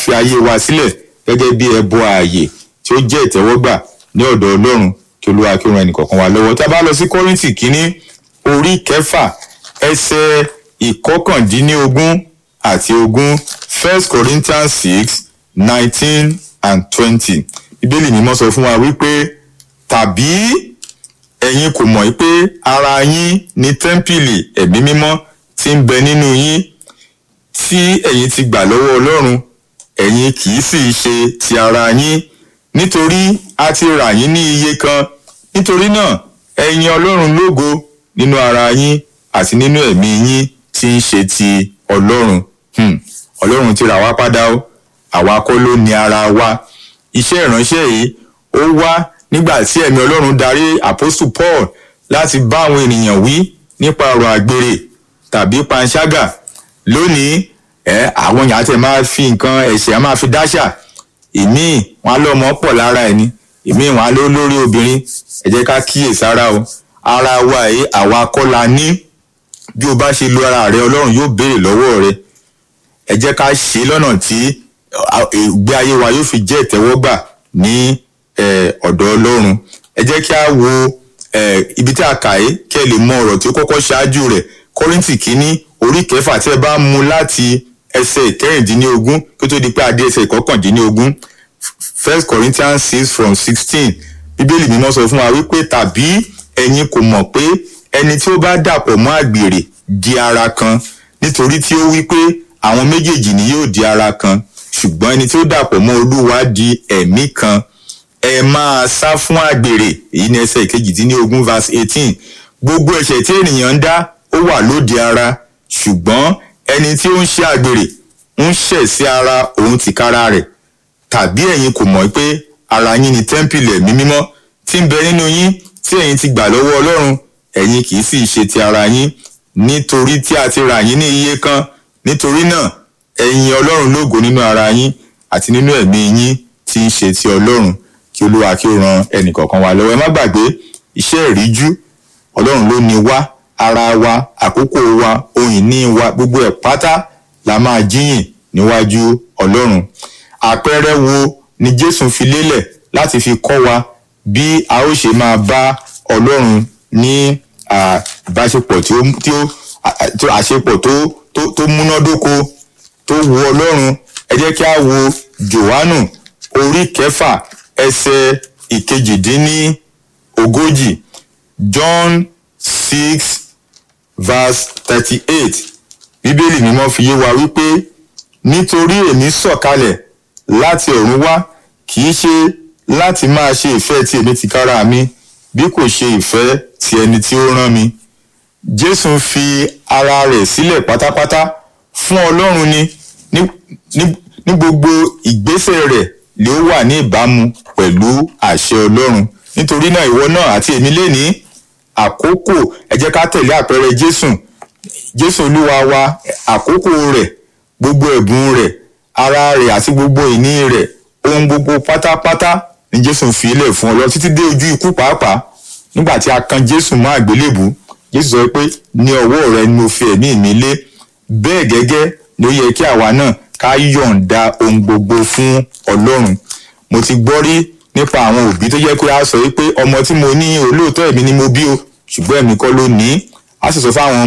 fi ayé wa sílẹ̀ gẹ́gẹ́ bí ẹbọ ààyè tí ó jẹ́ ìtẹ́wọ́gbà ní ọ̀dọ̀ ọlọ́run kí olúwa kí ó ran ẹnìkọ̀ọ̀kan wa lọ́wọ́ tí a bá lọ sí kọ́rìntì kínní orí kẹfà ẹsẹ̀ ìkọkàndínlógún àti ogún first corinthians six nineteen and twenty bíbélì mímọ́ sọ fún wa wípé tàbí ẹ̀yin kò mọ̀ pé ara yín ní tẹ́ḿpìlì ẹ̀mí mímọ́ tí ń bẹ nínú yín tí ẹ̀yin ti gbà lọ́wọ́ ọlọ́run ẹ̀yin kì í sì ṣe ti ara yín nítorí a ti rà yín ní iye kan nítorí náà ẹ̀yin ọlọ́run lógo nínú ara yín àti nínú ẹ̀mí yín tí ń ṣe ti ọlọ́run Hmm. ọlọ́run ti rà wá padà o àwa kọ́ ló ní ara wa iṣẹ́ ìránṣẹ́ yìí ó wá nígbà tí ẹ̀mí ọlọ́run darí apostle paul láti bá àwọn ènìyàn wí nípa ọ̀rọ̀ àgbèrè tàbí panṣágà lónìí ẹ àwọn èèyàn àti ẹ̀ máa fi nǹkan ẹ̀ṣẹ̀ á máa fi dáṣà ìmíì wọn á lọ́mọ pọ̀ lára ẹni ìmíì wọn á ló lórí obìnrin ẹ jẹ́ ká kíyèsára o ara wa yìí àwa kọ́ la ní bí o bá ṣe lo ara rẹ ọlọ́run yóò béèrè lọ́wọ́ rẹ ẹ jẹ́ ká ṣe lọ́nà tí ìgbé ayé wa yóò fi jẹ́ ìtẹ́wọ́gbà ní ọ̀dọ̀ ọlọ́run ẹ jẹ́ kí a wo ibi tí a kà é kí ẹ lè mọ ọ̀rọ̀ tí ó kọ́kọ́ ṣáájú rẹ̀ kọ́rìntì kínní orí kẹfà tí ẹ bá mú láti ẹsẹ̀ ìkẹrìndínlógún kí ó tó di pé adé ẹsẹ̀ ìkọkàndínlógún first corinthians six from sixteen bíbélì mímọ́ sọ fún wa wípé tàbí ẹ̀yin kò mọ̀ pé ẹni tí ó bá dàpọ̀ mọ́ àgbèrè di ara kan nítorí tí ó wí pé àwọn méjèèjì ni yóò di ara kan ṣùgbọ́n ẹni tí ó dàpọ̀ mọ́ olúwa di ẹ̀mí kan ẹ máa sá fún àgbèrè èyí ni ẹsẹ̀ ìkejìdínlógún verse eighteen gbogbo ẹ̀ṣẹ̀ tí ènìyàn ń dá ó wà lóde ara ṣùgbọ́n ẹni tí ó ń ṣe àgbèrè ń ṣẹ̀ sí ara òun tìkára rẹ̀ tàbí ẹ̀yin kò mọ̀ pé ara yín ni tẹ́ḿpìlì ẹ̀mí mímọ́ tí ń bẹ nínú yín tí ẹ̀yin ti gbà lọ́wọ́ ọlọ́run ẹ̀yin kì í sì ṣe ti ara yín nítorí tí a ti rà yín ní iye kan nítorí náà ẹ̀yin ọlọ́run lógo nínú ara yín àti nínú ẹ̀mí yín tí ń ṣe ti ọlọ́run kí olúwa kí ó ran ẹnìkọ̀ọ̀kan wa lọ́wọ́ ẹ má gbàgbé iṣẹ́ ìríjú ọlọ́run ló ní wá ara wa àkókò wa ohun ìní wa gbogbo ẹ̀ pátá la máa jíyìn níwájú ọlọ́run àpẹẹrẹ wo ni jésù fi lélẹ̀ láti fi kọ́ wa bí a ó ṣe máa bá ọlọ́run ní ìbáṣepọ̀ tí ó tí ó àṣepọ̀ tó tó tó múnádóko tó wu ọlọ́run ẹ jẹ́ kí a wo johannu orí kẹfà ẹsẹ̀ ìkejìdínní ogójì john six verse thirty-eight bíbélì mímọ́ fi yé wa wípé nítorí èmi sọ̀kalẹ̀ láti ọ̀run wá kì í ṣe láti máa ṣe ìfẹ́ tí èmi tìkára mi bí kò ṣe ìfẹ́ ti ẹni tí ó rán mi jésù fi ara rẹ̀ sílẹ̀ pátápátá fún ọlọ́run ni ní ní gbogbo ìgbésẹ̀ rẹ̀ ló wà ní ìbámu pẹ̀lú àṣẹ ọlọ́run nítorí náà ìwọ náà àti èmi lè ní àkókò ẹ jẹ́ ká tẹ̀lé àpẹẹrẹ jésù jésù olúwa wa àkókò rẹ̀ gbogbo ẹ̀bùn rẹ̀ ara rẹ̀ àti gbogbo ìní rẹ̀ ohun gbogbo pátápátá ni jésù fi ilẹ̀ fún ọlọ́run títí dé ojú ikú pàápàá nígbà tí a kan jésù mọ́ àgbélébù jésù sọ pé ní ọwọ́ rẹ ni mo fi ẹ̀mí mi lé bẹ́ẹ̀ gẹ́gẹ́ ló yẹ kí àwa náà ká yọ̀ǹda ohun gbogbo fún ọlọ́run mo ti gbọ́ rí nípa àwọn òbí tó jẹ́ pé a sọ pé ọmọ tí mo ní olóòótọ́ ẹ̀mí ni mo bí o ṣùgbọ́n ẹ̀mí kọ́ ló ní a sì sọ fáwọn